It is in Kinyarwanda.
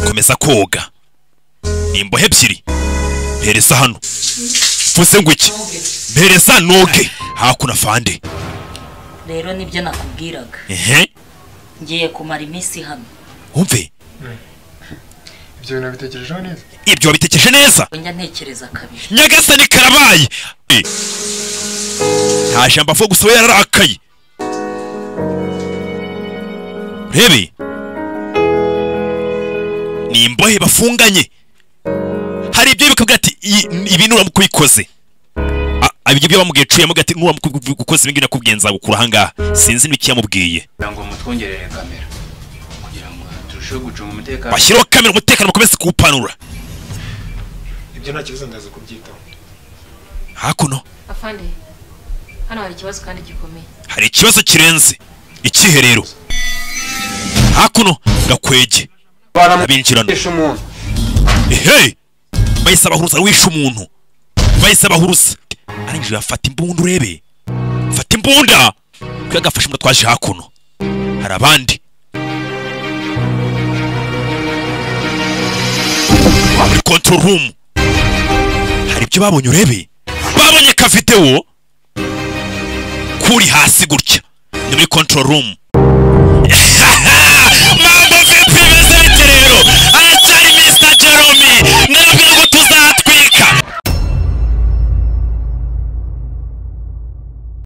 komeza koga ni imbohe ebyiri mpereza hano mvuze ngo iki mpereza noge hakuno afande rero nibyo nakubwiraga ehe ngiye kumara iminsi hano wumve ibyo bintu bitekerejeho neza ibyo wabitekereje neza njya ntekereza kabiri nyagasani karabaye Eh. nta jambo avuga gusa we yararakaye urebe ni imbohe bafunganye hari ibyo bikabwira ati "Iyi- ibi nuramukubikoze ibyo byo bamubwiye cuyemo gati nuramukubikoze ibingibi nakubwiye nzagukura ahangaha sinzi n'ikiyamubwiye kugira ngo mutwongerere kamera kugira ngo turusheho gucunga umutekano bashyireho kamera umutekano bakomeze kuwupanura ibyo nta kibazo ndaza kubyitaho hakuno afande hano hari ikibazo kandi gikomeye hari ikibazo kirenze ikiherero hakuno gakwege binjirana Gukoresha umuntu ehe bahise abahuruza wishe umuntu bahise abahuruza arangije afata imbunda urebe fata imbunda kuko agafashe imbunda twaje hakuno hari abandi muri control room hari ibyo babonye urebe babonye ka videwo kuri hasi gutya ni muri control room